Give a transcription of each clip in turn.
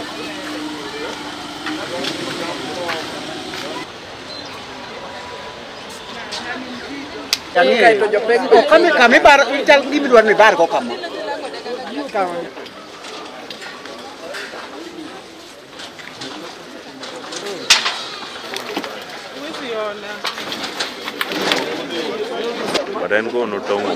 kami kami bar chal gimi dwar ni bar ko kama but en kono tong'o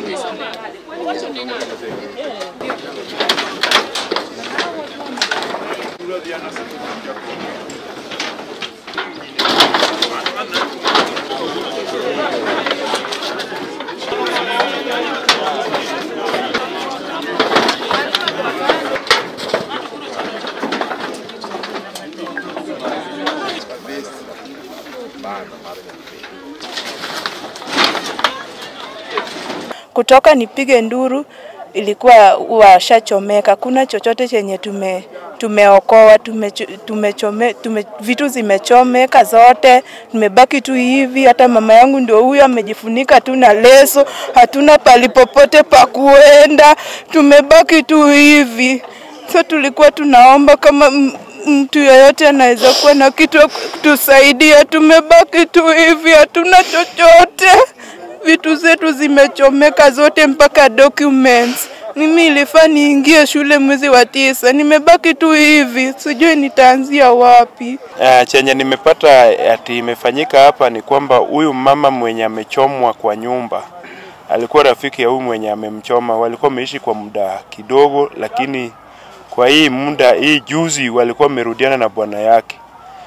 kutoka nipige nduru ilikuwa washachomeka. Kuna chochote chenye tume tumeokoa tume, tumechome, tume, vitu zimechomeka zote, tumebaki tu hivi. Hata mama yangu ndio huyo amejifunika tu na leso, hatuna pali popote pa kuenda, tumebaki tu hivi. So tulikuwa tunaomba kama m- mtu yeyote anaweza kuwa na kitu ya kutusaidia. Tumebaki tu hivi, hatuna chochote vitu zetu zimechomeka zote mpaka documents. Mimi ilifaa niingie shule mwezi wa tisa, nimebaki tu hivi, sijui nitaanzia wapi. Uh, chenye nimepata ati imefanyika hapa ni kwamba huyu mama mwenye amechomwa kwa nyumba alikuwa rafiki ya huyu mwenye amemchoma. Walikuwa wameishi kwa muda kidogo, lakini kwa hii muda hii juzi walikuwa wamerudiana na bwana yake,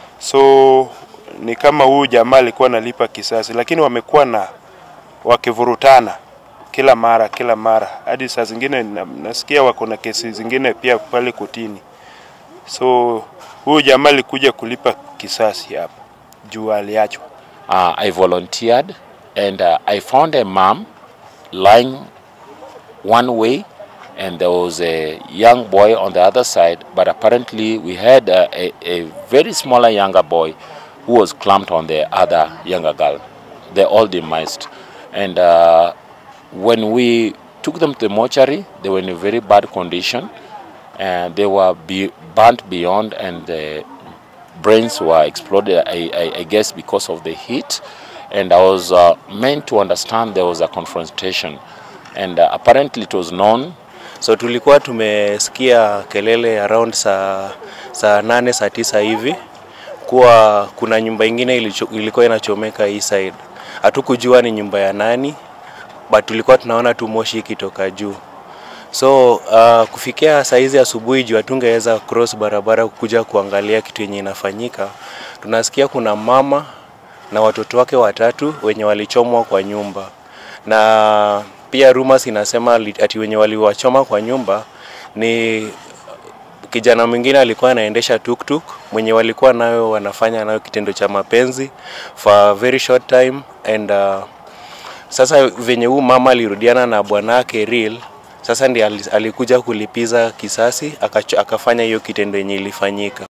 so ni kama huyu jamaa alikuwa analipa kisasi, lakini wamekuwa na wakivurutana kila mara kila mara, hadi saa zingine na, nasikia wako na kesi zingine pia pale kotini. So huyu jamaa alikuja kulipa kisasi hapa juu aliachwa. uh, I volunteered and uh, I found a mom lying one way and there was a young boy on the other side but apparently we had uh, a, a very smaller younger boy who was clamped on the other younger girl. They all demised and uh, when we took them to the mortuary they were in a very bad condition and they were be burnt beyond and the brains were exploded, I, I, I guess, because of the heat. And I was uh, meant to understand there was a confrontation. And uh, apparently it was known So tulikuwa tumesikia kelele around saa, saa nane saa tisa hivi kuwa kuna nyumba ingine ilicho, ilikuwa inachomeka hii side. Hatukujua ni nyumba ya nani, but tulikuwa tunaona tu moshi ikitoka juu. So uh, kufikia saa hizi asubuhi juu hatungeweza cross barabara kuja kuangalia kitu yenye inafanyika, tunasikia kuna mama na watoto wake watatu wenye walichomwa kwa nyumba, na pia rumors inasema li- ati wenye waliwachoma kwa nyumba ni kijana mwingine alikuwa anaendesha tuktuk mwenye walikuwa nayo wanafanya nayo kitendo cha mapenzi for a very short time and uh, sasa venye huu mama alirudiana na bwanake real sasa ndiye ali- alikuja kulipiza kisasi akacho- akafanya hiyo kitendo yenye ilifanyika